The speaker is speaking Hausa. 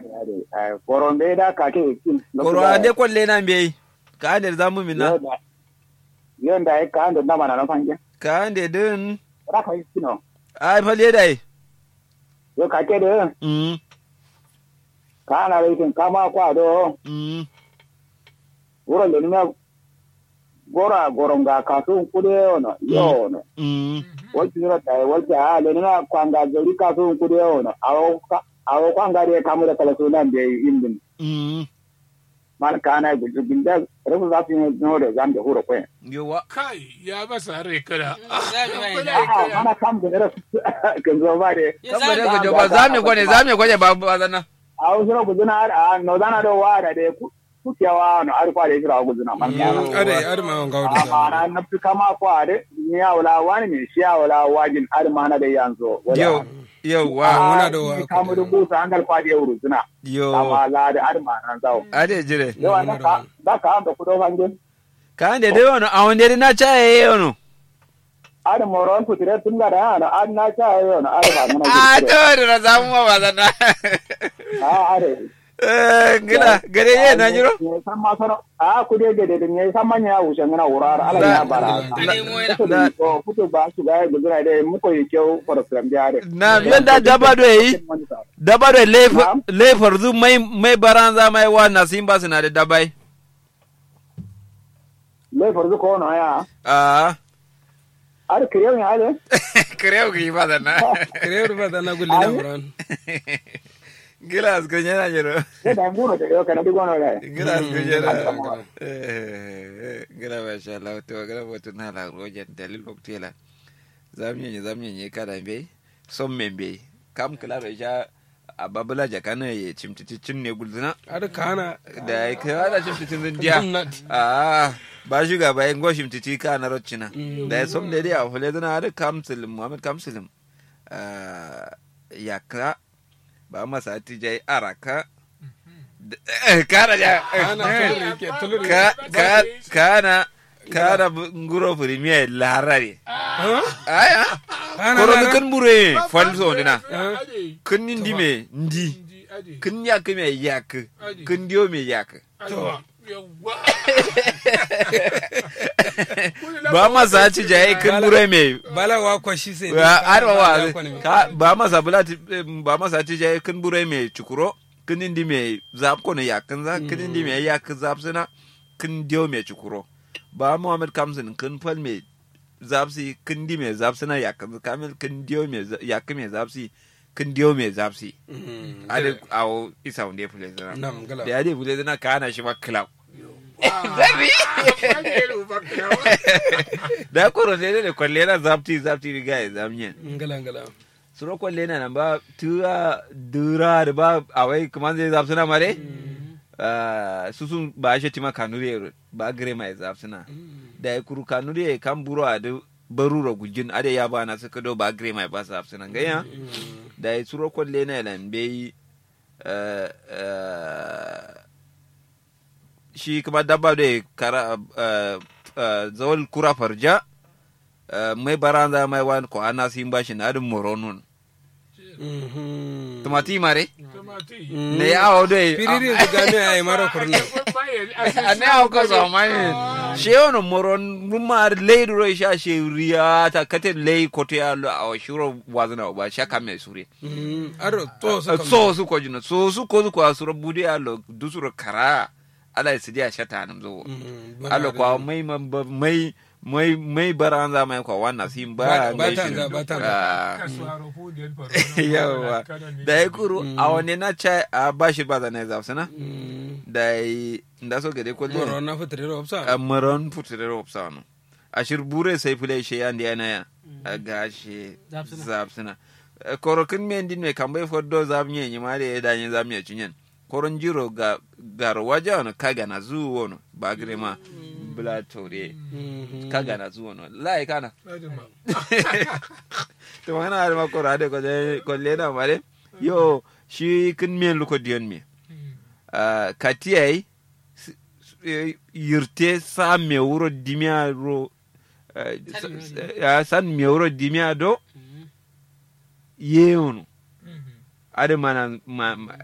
ade ade eh, koron be da ka ke kin koro ande kwalle na mbe ka ande zamu mina yon da ka ando na mana na fanje ka ande din ra ka kino ai falle dai yo ka ke de mm ka na re kin kama kwa do mm wuro le ni gora goronga ka su kude ono yo no mm wati ra ta wati a le na kwanga gari ka su kude ono awo ka awo kwanga de kamu da kala sunan de indin mm man kana gudu binda rabu za su yi no da zan da huro kwen yowa kai ya masa rai kada Zami mai Kada na. ya kada. ana kam da rasu kan zo ba de Ya kan bare zami. ko joba zame ko ne zame ko je ba ba zana a wasu na guduna a no dana do wa da de kukewa no arfa da jira guduna man kana are are ma wanga wada amma na na fi kama ko ade ni ya wala wani ne shi ya wala wajin ar mana da yanzu yo yowa muna da wa- kamu da busa an galfa da yau suna yo amma la da ar mana zawo ade jire yawa da ka da ka da kudo fangin ka ande de wono awonde na chaye yono ar moron kutire tun ga da na ar na cha yo na ar ba mana a to da zamu ma ba zana a are eh gida gare ye na jiro ne san ma sono a ku de de de ne san manya wuce ngana wurar ala ya bara Ane mo yana. da ko kuto ba su ga gudura de mu ko yake program da are na yanda daba do yi daba do le farzu mai mai baranza mai wa na simba suna da dabai le farzu ko no ya ah ar kriyo ne ale creo que iba a na kare ba da na gulle na buran gilas ko nyana jiro ne da nguro de yo kana digo no le gilas ko nyana eh gira ba sha Allah to gira botu na la rojen dalil waktela zamye ne zamye ne kada be son membe kam kala da ja a babula jakana ya cimtiti cin ne gulzuna are kana da ya kai wada cimtitin zindiya Gwamnati. a ba shi ga bayan go cimtiti ka na roccina Mm. da ya som da dai a hule zana da kamsilim muhammad kamsilim ya ka ba masa tijai araka kana da kana tulur yake tulur ka ka kana kana nguro premier larare aya kana koro lara? kan bure fal so dina Ade. kun ndi me ndi Inji, ade. kun yak me yak Ade. kun dio me yak Ade. Yawwa. ba masa ci jaye kun bure me bala wa kwashi sai arwa Bala wa kwa ne. ka ba masa bulati ba masa ci jaye kun bure me chukuro kun ndi me zap ko ne yak za kun ndi me yak zap sina kun dio me chukuro ba muhammad kamsin kun fal me zapsi kun di me zap sina yak kamil kun dio me yak me zapsi kun dio me zapsi Mm. ade awo isa wunde fule zana Nam, gala. da ade fule zana kana shi ma club Ade, rufa kirawa. da koro ne ne kwalle na zapti zapti riga ya zamnyen ngala ngala suro kwalle na nan ba tura dura da ba awai kuma zai zap suna mare Ah, su sun ba shi tima kanuri ba gare mai zap suna da ya kuru kanuri ya kan buru a da barura gujin ade ya ba na suka do ba gare mai ba zap suna gaya da ya suro kwalle na lambe eh, eh, shi kuma dabba da ya kara eh, eh, zawal kura farja eh, mai baranza mai wani ko ana sin bashi na adin moronun Mhm. tumati mare Tumati. Mm. ne ya awo dai piriri su gane ai mara kurna a ne awo ka so mai she ono moron mumar lei ro sha she riya ta kate lei kote ya lo awo shuro wazna ba sha kame sure Mm. aro to su kam so su ko jina so su ko su ko suro budi ya lo dusuro kara ala sidi a shata nam zo Mm. Bana ala da- kwa mai mai mai mai baranza mai kwa wannan sim ba Ba- ba mai ta shi- za- ba ta za. Ah. Kasuwa rufo da yan faru. yawa da ya kuru a wani na ca a bashi ba zane za su na Mm. da yi da so gade moro kwalle na fitare da a opsa maron putire ro sanu a shirbure sai fule she yan da yana ya a gashi Zapsuna. zapsuna korokin me ndin me kambe foddo zamnye ni mare ya danye zamnye cinyen koron jiro ga gar waja no kaga na zu wono ba gire ma bla tore Mhm. kaga na zu wono lai kana Ade ma. to mana har ma kora de ko de ko lena mare yo shi kin men luko dion me Ah, katiyai s- s- eh, yirte sa me wuro dimia ro eh, San me s- wuro eh, ah, san me wuro dimia do yewono ade mana ma, ma-